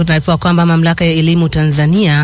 Tunaarifiwa kwamba mamlaka ya elimu Tanzania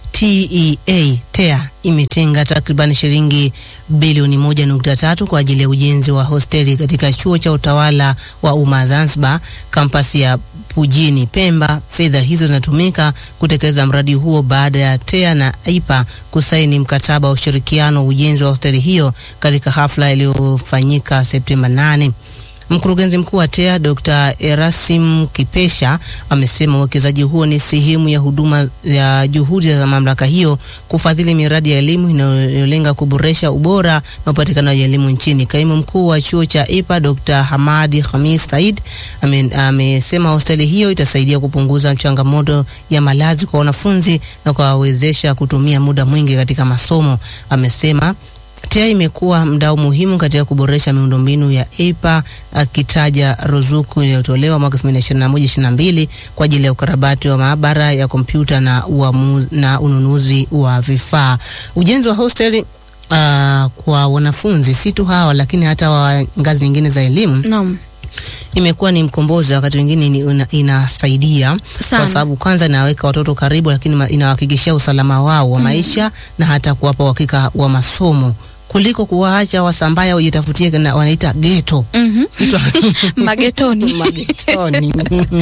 TEA TEA imetenga takriban shilingi bilioni moja nukta tatu kwa ajili ya ujenzi wa hosteli katika chuo cha utawala wa umma Zanzibar, kampasi ya Pujini Pemba. Fedha hizo zinatumika kutekeleza mradi huo baada ya TEA na AIPA kusaini mkataba wa ushirikiano wa ujenzi wa hosteli hiyo katika hafla iliyofanyika Septemba 8. Mkurugenzi mkuu wa TEA Dr. Erasim Kipesha amesema uwekezaji huo ni sehemu ya huduma ya juhudi za mamlaka hiyo kufadhili miradi ya elimu inayolenga kuboresha ubora na upatikanaji wa elimu nchini. Kaimu mkuu wa chuo cha IPA Dr. Hamadi Khamis Said amesema hosteli hiyo itasaidia kupunguza changamoto ya malazi kwa wanafunzi na kuwawezesha kutumia muda mwingi katika masomo. Amesema TEA imekuwa mdau muhimu katika kuboresha miundombinu ya IPA akitaja ruzuku iliyotolewa mwaka 2021-2022 kwa ajili ya ukarabati wa maabara ya kompyuta na, uamu, na ununuzi wa vifaa. Ujenzi wa hosteli uh, kwa wanafunzi si tu hawa lakini hata wa ngazi nyingine za elimu Naam. imekuwa ni mkombozi, wakati mwingine ni ina, inasaidia Sana. kwa sababu kwanza inaweka watoto karibu, lakini ma- inawahakikishia usalama wao wa maisha na hata kuwapa uhakika wa masomo kuliko kuwaacha wasambaya ujitafutie na wanaita geto Mhm. Kitu- Magetoni. magetoni.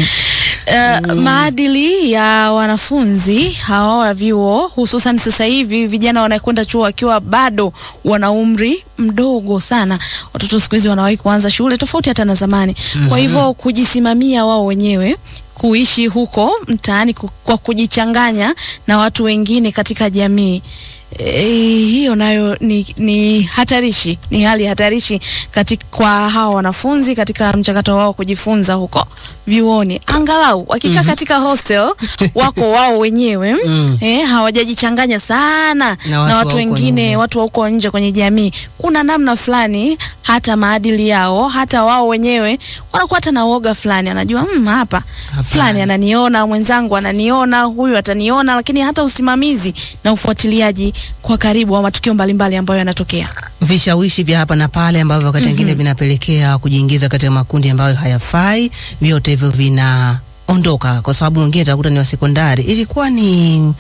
Uh, maadili ya wanafunzi hawa wa vyuo hususan sasa hivi vijana wanakwenda chuo wakiwa bado wana umri mdogo sana. Watoto siku hizi wanawahi kuanza shule tofauti hata na zamani. Kwa hivyo kujisimamia wao wenyewe kuishi huko mtaani ku- kwa kujichanganya na watu wengine katika jamii E, hiyo nayo ni, ni hatarishi, ni hali hatarishi katika, kwa hawa wanafunzi katika mchakato wao kujifunza huko vyuoni. Angalau wakikaa katika hostel wako wao wenyewe Mm. eh, hawajajichanganya sana Na na watu watu, wa huko wengine nje. watu wa huko nje kwenye jamii. Kuna namna fulani hata maadili yao hata wao wenyewe wanakuwa hata na woga fulani, anajua mm, hapa Hapana. fulani ananiona, mwenzangu ananiona, huyu ataniona, lakini hata usimamizi na ufuatiliaji kwa karibu wa matukio mbalimbali ambayo yanatokea. vishawishi vya hapa na pale ambavyo wakati mwingine vinapelekea kujiingiza katika makundi ambayo hayafai, vyote hivyo vinaondoka, kwa sababu mwingine utakuta ni wa sekondari. Ilikuwa ni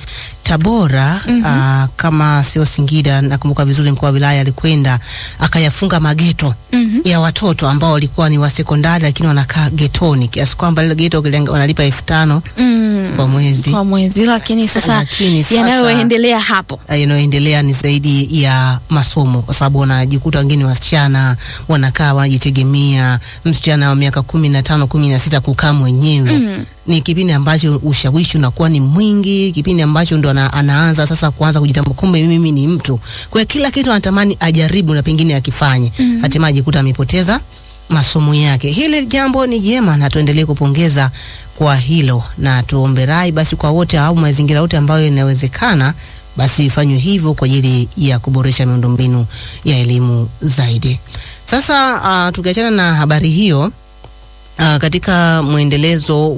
Tabora aa, kama sio Singida, nakumbuka vizuri, mkuu wa wilaya alikwenda akayafunga mageto ya watoto ambao walikuwa ni wa sekondari, lakini wanakaa getoni, kiasi kwamba lile geto ukilenga- wanalipa elfu tano Mm, kwa mwezi. kwa mwezi, lakini sasa Lakini sasa- yanayoendelea hapo yanayoendelea ni zaidi ya masomo, kwa sababu wanajikuta wengine wasichana wanakaa wanajitegemea. Msichana wa miaka kumi na tano kumi na sita kukaa mwenyewe Mm. ni kipindi ambacho ushawishi unakuwa ni mwingi, kipindi ambacho ndo ana, anaanza sasa kuanza kujitambua, kumbe mimi ni mtu. Kwa hiyo kila kitu anatamani ajaribu na pengine akifanye, hatimaye ajikuta amepoteza masomo yake. Hili jambo ni jema na tuendelee kupongeza kwa hilo, na tuombe rai basi kwa wote au mazingira yote ambayo inawezekana basi ifanywe hivyo kwa ajili ya kuboresha miundombinu ya elimu zaidi. Sasa uh, tukiachana na habari hiyo uh, katika mwendelezo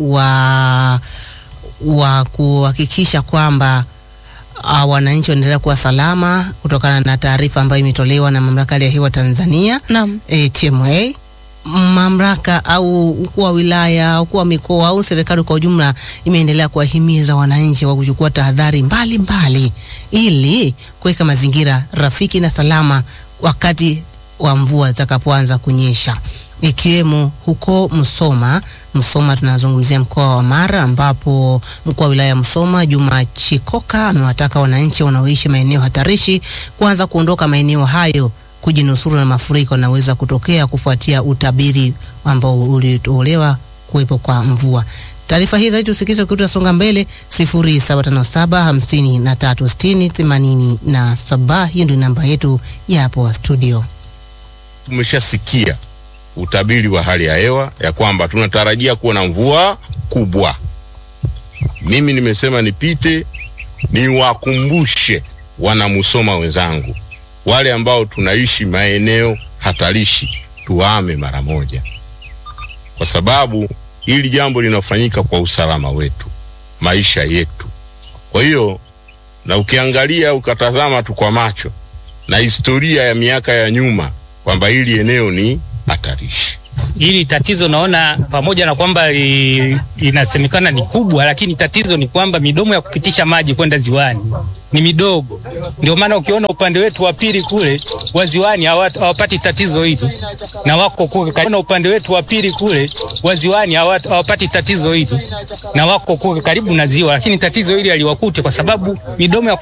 wa wa kuhakikisha kwamba uh, wananchi wanaendelea kuwa salama kutokana na taarifa ambayo imetolewa na mamlaka ya hali ya hewa Tanzania naam. e, TMA mamlaka au ukuu wa wilaya, ukuu wa mikoa au serikali kwa ujumla imeendelea kuwahimiza wananchi wa kuchukua tahadhari mbalimbali ili kuweka mazingira rafiki na salama wakati wa mvua zitakapoanza kunyesha ikiwemo huko Msoma. Msoma tunazungumzia mkoa wa Mara, ambapo mkuu wa wilaya ya Msoma Juma Chikoka amewataka wananchi wanaoishi maeneo hatarishi kuanza kuondoka maeneo hayo kujinusuru na mafuriko yanaweza kutokea kufuatia utabiri ambao ulitolewa kuwepo kwa mvua. Taarifa hii zaidi tusikize kutasonga mbele 0757 53 60 87. Hiyo ndio namba yetu ya hapo studio. Tumeshasikia utabiri wa hali ya hewa ya kwamba tunatarajia kuwa na mvua kubwa. Mimi nimesema nipite niwakumbushe wanamusoma wenzangu wale ambao tunaishi maeneo hatarishi, tuame mara moja, kwa sababu hili jambo linafanyika kwa usalama wetu, maisha yetu. Kwa hiyo na ukiangalia ukatazama tu kwa macho na historia ya miaka ya nyuma kwamba hili eneo ni hatarishi. Hili tatizo naona pamoja na kwamba li- linasemekana ni kubwa, lakini tatizo ni kwamba midomo ya kupitisha maji kwenda ziwani ni midogo. Ndio maana ukiona upande wetu wa pili kule wa ziwani hawa- hawapati tatizo hili, na wako kule karibu. Upande wetu wa pili kule wa ziwani hawa- hawapati tatizo hili, na wako kule karibu na ziwa, lakini tatizo hili aliwakute kwa sababu midomo ya